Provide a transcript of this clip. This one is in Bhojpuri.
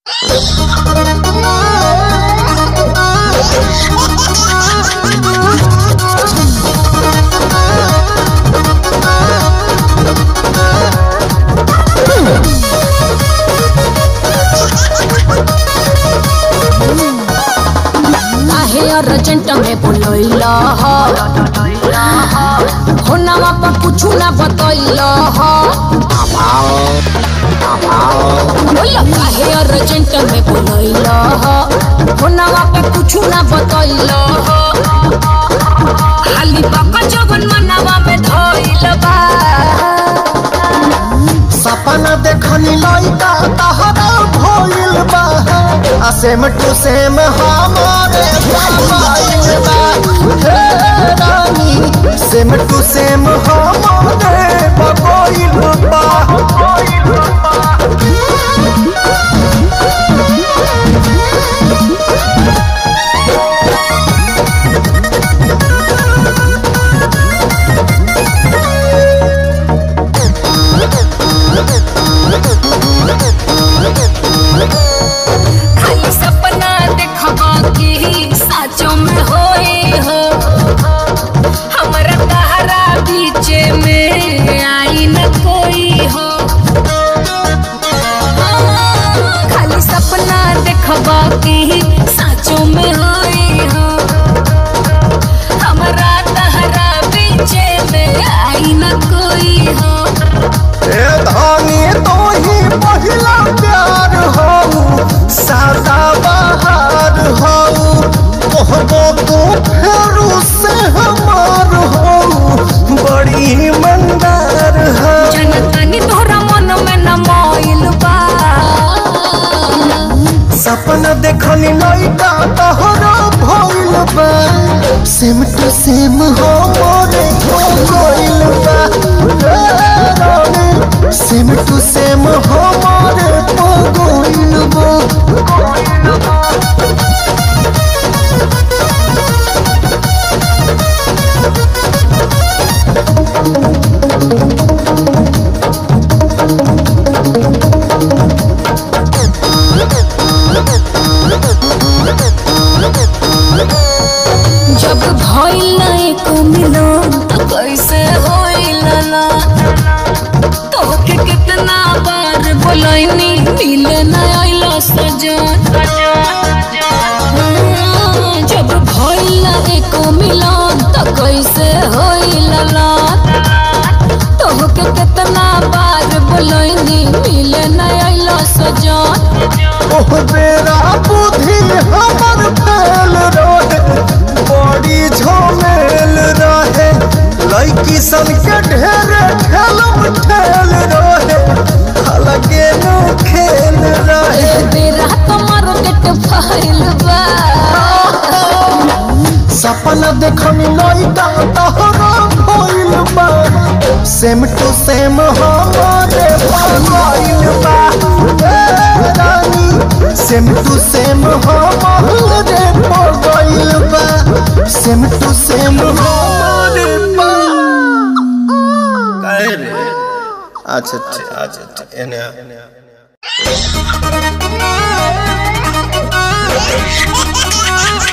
काहे अर्जेंट में बोलैला ह होनावा पर कुछु ना बतैला ह बोला काहे अर्जेंट में बोलैला ह होनावा पर कुछु ना बतैला ह खाली बाका जवन मनवा में धइल बा सपना देखनी लइका तहरा भइल बा आ सेम टू सेम हमारे भइल बा हे रानी सेम टू सेम हमारे भइल बा खाली सपना देखबा की साचो में होए हो हमरा तहरा बीच में आई न कोई हो हाँ, खाली सपना देखबा की साचो में होए हो हमरा तहरा बीच में आई न कोई हो ए धानी तो ही पहिला प्यार हो सादा बहार हो कहबो तू फेरू से हमार हो बड़ी मंदार हो जनतानी तोहरा मन में न मोइल बा सपना देखनी लइका तहरा भइल बा सेम टू सेम हो मोरे हो गइल बा ए रानी, सेम टू सेम हो मोरे हो गइल बा जब भइल ना एको मिलन त कैसे होइल ना तोहके कितना बार बोलैनी मिले ना आइला सजन हाँ, जब भइल ना एको मिलन त कैसे होइल ना तोहके कितना बार बोलैनी मिले ना आइला सजन ओह बेरा बुद्धि हमर फेल रहे बड़ी झमेल रहे लड़की सन के ढेरे ठेलम ठेल रहे अलगे नो खेल रहे बेरा तुम्हारो गेट फाइल बा सपना देखनी लइका तहरा भइल बा सेम टू सेम हमारे भइल बा ए रानी सेम टू सेम हमारे भइल बा सेम टू सेम हमारे बा काहे रे अच्छा अच्छा अच्छा एने आ।